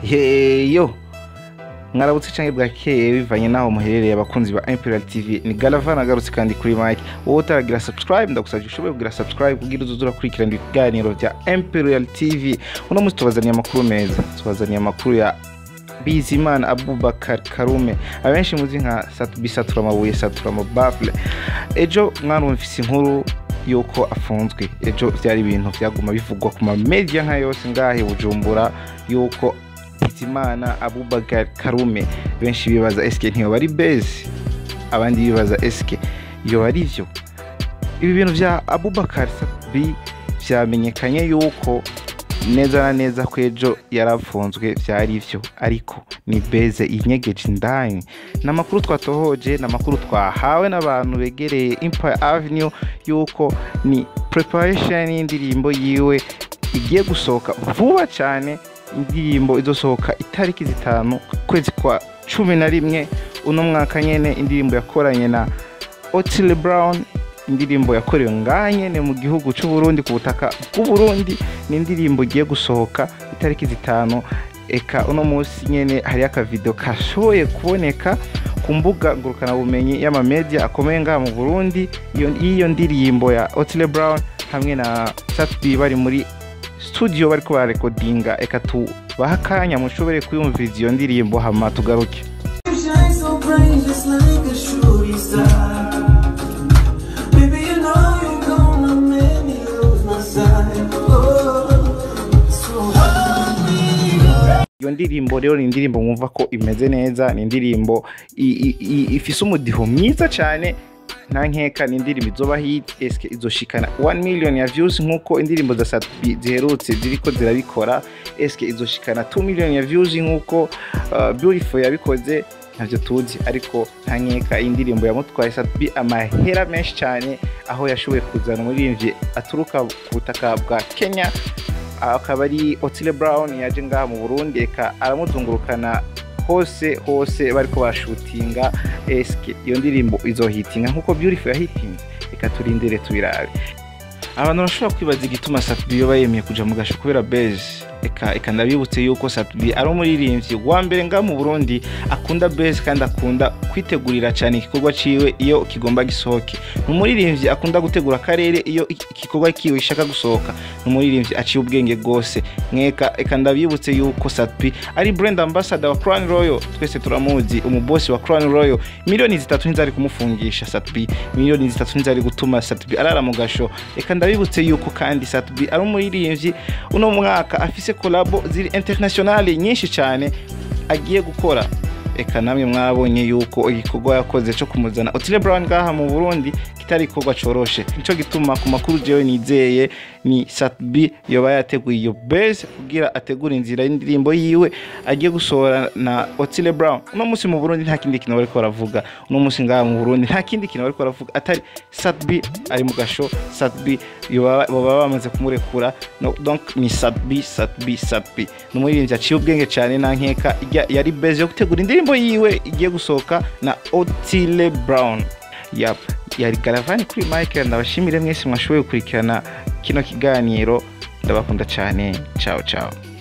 yeyo mwarabutse cyangwa bwakeye bivanye n'aho muherereye abakunzi ba imperial tv ni galava nagarutse kandi kuri mike wowe utaragira subscribe ndagusabye ushobore kugira subscribe kugira uzuze urakurikirana ibiganiro bya imperial tv uno munsi tubazaniye amakuru meza tubazaniye amakuru ya bizimana abubakar karume abenshi muzi nka Sat- bisatura amabuye satura amabafure ejo mwarumvise inkuru yuko afunzwe ejo byari ibintu byaguma bivugwa ku mamedia nka yose ngahe bujumbura yuko bizimana abubakar karume benshi bibaza esike ntiyoba ari bezi abandi bibaza esike yoba ari byo ibi bintu bya abubakar sabi byamenyekanye yuko neza na neza ko ejo yarafunzwe byari byo ariko ni beze inyegeje indani ni amakuru twatohoje ni amakuru twahawe n'abantu begereye empire avenue yuko ni preparation y'indirimbo yiwe igiye gusohoka vuba cyane indirimbo izosohoka itariki zitanu kwezi kwa cumi na rimwe uno mwaka nyene indirimbo yakoranye na Otile Brown indirimbo yakorewe ngaha nyene mu gihugu c'u Burundi ku butaka bw'u Burundi ni indirimbo igiye gusohoka itariki zitanu eka uno munsi nyene hariyo akavideo kashoboye kuboneka ku mbuga ngurukanabumenyi y'amamedia akomeye ngaha mu Burundi iyo y'iyo ndirimbo ya Otile Brown hamwe na Satbi bari muri studio bariko bararekodinga eka tubaha akanya mushobore kuyumviriza iyo ndirimbo hama tugaruke You shine so bright, just like a shooting star. Baby, you know you're gonna make me lose my sight. Oh, so hold me. iyo ndirimbo rero ni indirimbo mwumva ko imeze neza ni indirimbo i- i- i- ifise umudiho mwiza cyane nta nkeka ni indirimbo izoba hit eske izoshikana 1 million ya views nkuko indirimbo za Satbi ziherutse ziriko zirabikora eske izoshikana 2 million ya views nkuko uh, Beautiful yabikoze ntabyo tuzi ariko nta nkeka iyi ndirimbo yamutwaye Satbi amahera menshi cyane aho yashoboye kuzana umuririmbyi aturuka ku butaka bwa Kenya akaba ari Otile Brown yaje ngaha mu Burundi eka aramuzungurukana hose hose bariko barashutinga eske iyo ndirimbo izohitinga nkuko Beautiful yahitinze reka turindire tubirabe abantu bashobora kwibaza igituma Satbi yoba yemeye kuja mu gasho kubera beze eka eka ndabibutse yuko Satbi ari umuririmbyi wa mbere ngaha mu Burundi akunda beze kandi akunda kwitegurira cyane igikorwa ciwe iyo kigomba gisohoke ni umuririmbyi akunda gutegura akarere iyo igikorwa kiwe gishaka gusohoka ni umuririmbyi aciye ubwenge rwose mweka eka ndabibutse yuko Satbi ari brand ambassador wa Crown Royal twese turamuzi umubosi wa Crown Royal miliyoni zitatu ntizari kumufungisha Satbi miliyoni zitatu ntizari gutuma Satbi arara mu gasho eka ndabibutse yuko kandi Satbi ari umuririmbyi uno mwaka afise kolabo ziri internationale nyinshi cyane agiye gukora eka namwe mwabonye yuko igikorwa yakoze cyo kumuzana Otile Brown ngaha mu Burundi kitari igikorwa coroshe nico gituma ku makuru jewe nizeye ni Satbi yoba yateguye iyo base kugira ategura inzira y'indirimbo yiwe agiye gusohora na Otile Brown uno munsi mu Burundi nta kindi kintu bariko baravuga uno munsi ngaha mu Burundi nta kindi kintu bariko baravuga atari Satbi ari mu gasho Satbi yoba baba bamaze kumurekura no, donc ni Satbi Satbi Satbi ni umuririmbyi aciye ubwenge cyane nta nkeka ijya- yari base yo gutegura indirimbo yiwe igiye gusohoka na Otile Brown yap yari garavani kuri Michael ndabashimire mwese mwashoboye gukurikirana kino kiganiro ndabakunda cyane ciao ciao